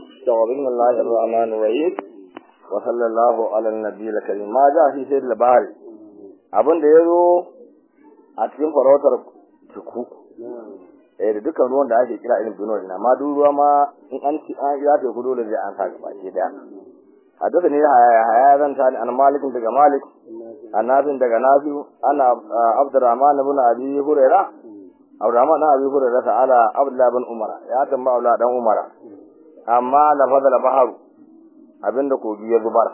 بسم الله الرحمن الرحيم وصلى الله على النبي الكريم ما جاء في سيد البحر abin da ya zo a cikin farautar tuku eh da dukkan ruwan da ake kira irin duno na ma duk ruwa ma in an ci an ya ta dole zai an saka baki daya hadda ne haya haya zan tani an malikin daga malik annabin daga nafi ana abdurrahman ibn abi hurairah abdurrahman ibn abi hurairah ta'ala abdullah ibn umara ya tamba abdullah dan umara amma lafazal baharu abinda kogi ya zubar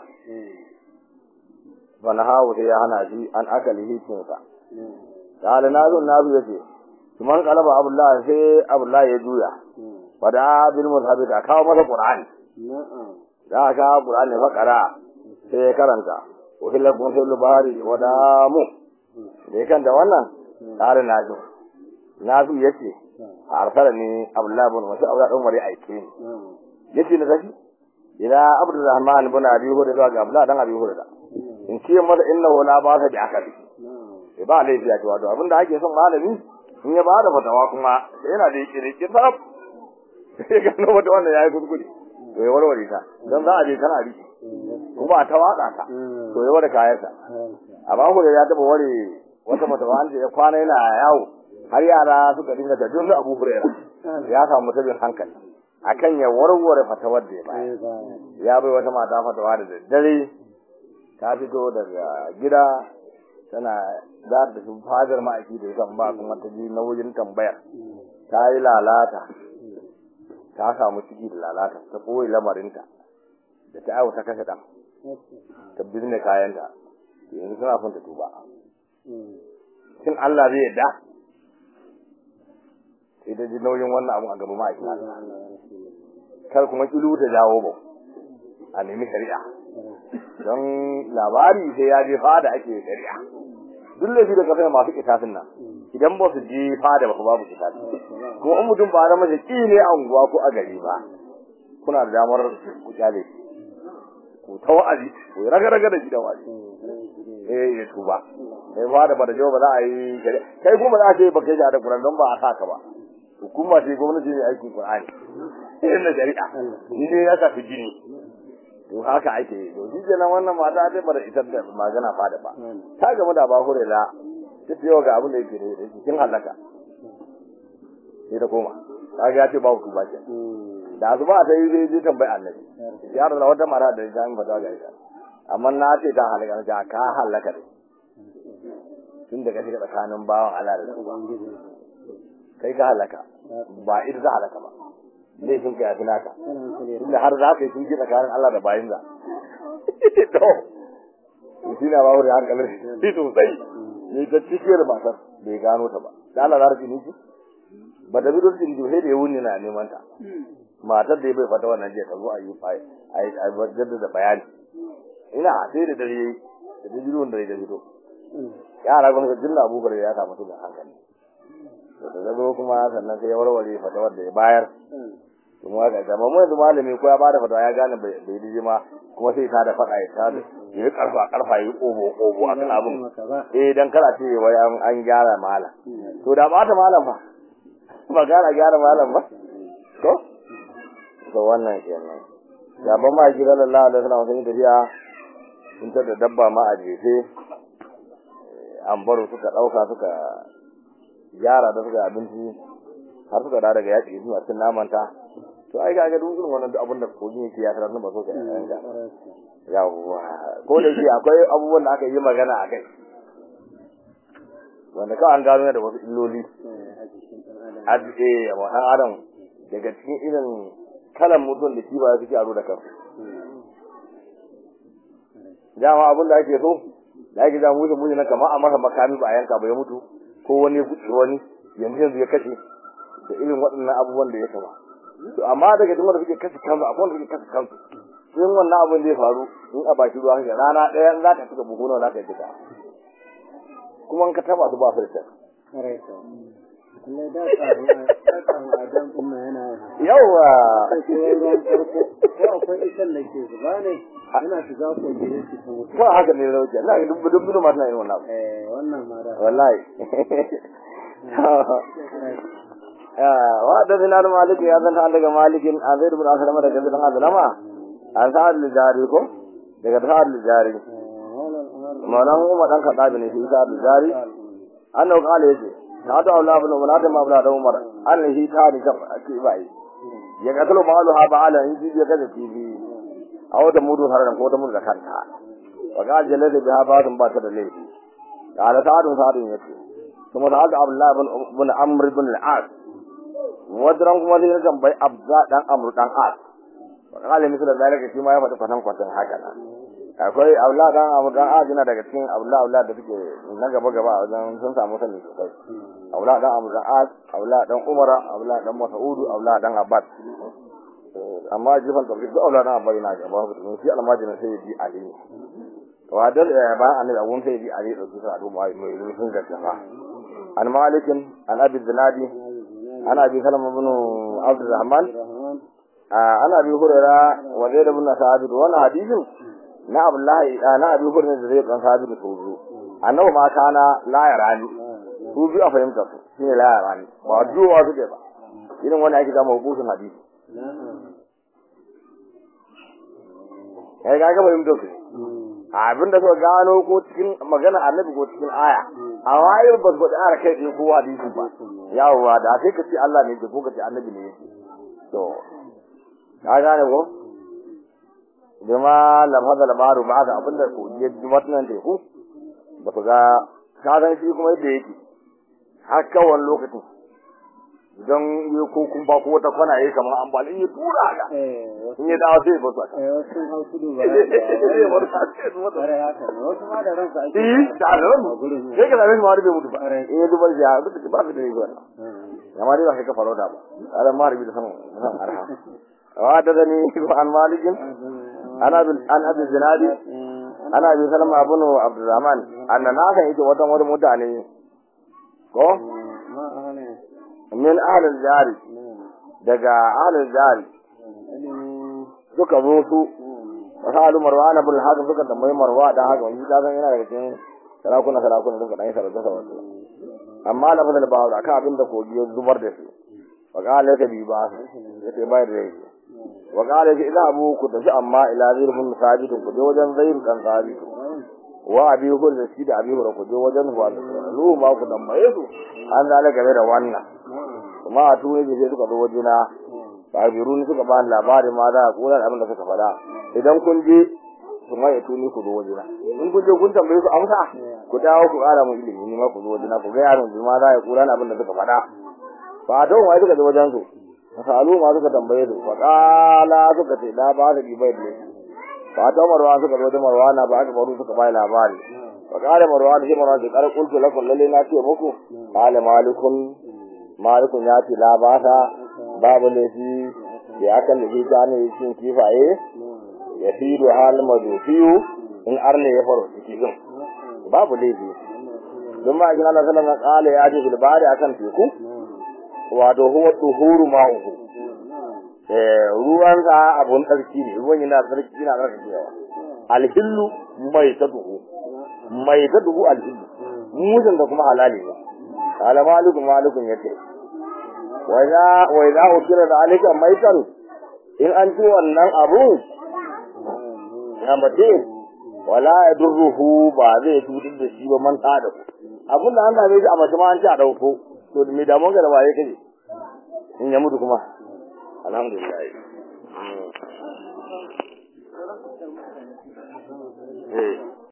wani hawo sai ya hana shi an akali hikinsa ta'ala na zo na zuwa ce kuma kalaba abdullah sai abdullah ya juya fada bil muzhabi da kawo masa qur'ani da aka qur'ani fakara sai ya karanta wa hilla kun sai lubari wa damu da kan da wannan ta'ala na zo na zo yace arsala ni abdullah bin mas'ud abdullah dan mari aike ni yace na tafi ila abdurrahman bin abi hurairah ga abdullah dan abi hurairah in ce mata innahu la ba ta bi akali e ba laifi a wato abinda ake son malami in ya bada fatawa kuma yana da yake rike sarf sai ga no wata wannan yayi kuskure to ya warware ta dan za a je kana riki kuma ta waka ta to ya warware kayansa amma ko ya taba ware wata fatawa an ya kwana yana yawo har yara suka dinga da dun Abu Hurairah ya samu tabin hankali akan ya warware fatawar da ya bayar ya bai wata mata fatawa da daddare ta fito daga gida tana za ta tafi fadar ma'aiki da yakan ba kuma ta ji nauyin tambayar ta yi lalata ta samu ciki da lalata ta ɓoye lamarinta da ta aiwata kashe ɗan ta bizne kayanta yanzu suna son ta tuba shin Allah zai yadda sai ta ji nauyin wannan abu a gaba ma'aiki kar kuma kilu ta jawo ba a nemi shari'a don labari sai ya je fada ake shari'a duk laifi da kafin masu kitafin nan idan ba su je fada ba ku babu kitafi kuma in mutum ba na mace ki ne a unguwa ko a gari ba kuna da damar ku kyale ku ta wa'azi ku raga raga da gidan wa'azi eh ya tuba sai fada ba da jawa ba za a yi shari'a kai kuma za a ce ba kai da Qur'an don ba a sa ka ba hukuma ce gwamnati ne aikin Qur'ani irin na shari'a ni ne ya sa jini to haka ake yi to shi kenan wannan mata ta bar ita da magana fada ba ta gama da ba hure da ta ce ga abin da yake da cikin halaka sai ta koma ta ga ya ce babu tuba ke da azuba ta yi zai je tambayi annabi ya da wata mara da ta yi fata ga ita amma na ce ta halaka ta ka halaka ne tun da ka shiga tsakanin bawan Allah da kai ka halaka ba ita ta halaka ba laifin ka yafi naka inda har za ka yi tunji tsakanin Allah da bayin za to shi na bawo da hankalin shi sosai ne ta cikiyar matar bai gano ta ba da Allah za ta ji ba da bidon tin sai da ya wuni na neman ta matar da ya bai fata wannan jiya ta zo a yi a yi jaddada bayani ina sai da dare da ta bidon da ya fito yara gwamnati jinna abubuwar ya samu tunan hankali da ta zo kuma sannan sai ya warware fatawar da ya bayar kuma ga gama mu yanzu malami ko ya bada fatawa ya gane bai dije ma kuma sai ta da fada ya tada ya karfa karfa yi kobo kobo akan abin eh dan kara ce wai an an gyara malam to da ba ta malam fa ba gara gyara malam ba to to wannan kenan ya ban ma ji sallallahu alaihi wasallam sun tafiya sun tada dabba ma a jefe an baro suka dauka suka gyara da suka abinci har suka da daga yaƙi suna cin namanta to ai kaga duk irin wannan abin da kogin yake ya tarar ba so ka yanka yawa ko da shi akwai abubuwan da aka yi magana a kai wanda kawai an gano da wasu illoli a eh wa dan adam daga cikin irin kalan mutum da shi ba ya fi aro da kansu dama abin da ake so da ake ja musu musu na kama a masa makami ba a yanka ba ya mutu ko wani ya kuɗe wani yanzu yanzu ya kashe da irin waɗannan abubuwan da ya kama to amma daga cikin wanda suke kashe kansu akwai wanda suke kashe kansu in wannan abin zai faru in a baki ruwa haka rana ɗaya za ka cika buhu nawa za ka yi duka kuma in ka taba su ba su da kyau yawa ko akwai ikan da ke zuba ne yana shiga ko gidan shi ta mutu to haka ne rauke na ga dubbu dubbu ma tana yin wannan abu eh wannan ma da wallahi wa da dinar malik ya zanta daga malikin an zai rubun asalama daga zai dan azlama an sa'ad jari ko daga sa'ad jari maulan umar dan kadabi ne shi sa'ad jari annahu qala yace na da Allah ibn Umar da mabla da Umar an shi ta ni kan ake bai ya ga talo malu ha ba ala in ji ya ga tibi a wata mudu har ko ta mudu da kanta wa ga jalala da ba sun ba ta da laifi qala sa'ad sa'ad yace kuma da haka Abdullah ibn ibn Amr ibn al-As wadran kuma sai kan bai Abza dan Amr dan As wa qala misal zalika shi ma ya faɗi kwatan kwatan haka na akwai Abdullah dan Amr dan As yana daga cikin Abdullah Abdullah da suke na gaba gaba a wajen sun samu sani sosai Abdullah dan Amr dan As Abdullah dan Umar Abdullah dan Mas'ud Abdullah dan Abbas amma jifan tafi duk Abdullah dan Abbas yana gaba su shi almajin sai ya ji Ali wa dal ba annabi abun sai ya ji Ali da su sa do mai mai sun gaskiya عن مالك عن ابي الزنادي عن ابي سلمة بن عبد الرحمن عن ابي هريره وزيد بن ثابت وانا حديث na Abdullahi na Abi Hurairah da zai dan sabi da sozo annabi ma kana la yarani su bi a fahimta su shine la yarani ba duwa su ba irin wani ake kama hukuncin hadisi kai ga ga fahimta su abin da suka gano ko cikin magana annabi ko cikin aya amma ai ba su da ara kai ko hadisi ba yawa da sai ka ce Allah ne ko ka ce annabi ne to ka gane ko bima lam hada labaru ba da abin da ko ya ji wannan teku ba su ga ka san shi kuma yadda yake har kawai lokacin don yi ko kun ba ko wata kwana yayi kamar an bali ya tura ga in ya dawo sai ba su aka eh wasu hau tudu ba wasu ma da ransa ake eh da ran sai ka zame ma bai mutu ba in ya zubar ya duk ba su da yi wannan amma dai ba kai ka faro da ba ala ma rubi da san san arha wa da ni ko an malikin ana bil an abi zinadi ana bi salama ibn abdurrahman anna na kan yake wata wani mutane ko min ahlul jari daga ahlul jari suka zo su wasu marwana bin haka suka tambayi marwa dan haka wani ta san yana daga cikin sarakuna sarakuna suka dan yi sarauta sarauta amma da fadal ba da ka abin da kogi ya zubar da su wa qala ka bi ba su yace bayar da yake wa qala ka ila abu ku tafi amma ila zir bin sabit ku je wajen zair dan sabit wa abi hul da shi da abi hul ku je wajen huwa lu ma ku tambaye su an zala game da wannan kuma a tuwe je suka zo wajena kabirun suka ba labari ma za a kula abin da suka faɗa idan kun je su mai tuni ku zo wajena in kun je kun tambaye su amsa ku dawo ku ƙara mun ilimi ni ma ku zo wajena ku ga yaron ma za a kula abin da suka faɗa ba don wai suka je wajen su masalu ma suka tambaye su fa qala suka ce da ba da bai ne ba ta marwa suka zo da marwana ba aka baro suka bai labari fa qala marwan shi marwan da kar kultu lakum lalle na ce muku qala malikun malikun ya ce la ba ta babu laifi da akan da ta ne cikin kifaye ya fi da hal mazufiyu in arne ya faro cikin babu laifi don ma ajin Allah sallallahu alaihi wasallam ya ce fil bari akan teku wato huwa tuhuru ma'uhu eh ruwan sa abun tsarki ne ruwan yana tsarki yana tsarki yawa alhillu mai taduhu mai taduhu alhillu mujin da kuma halali ne qala malikun malikun yace wa idza wa idza ukira da alika maitan in an ci wannan abu ya mace wala yadurruhu ba zai cutar da shi ba man da ku abun da an dame shi a mace ma an ci a dauko to me da mun ga da waye kaje in ya mutu kuma alhamdulillah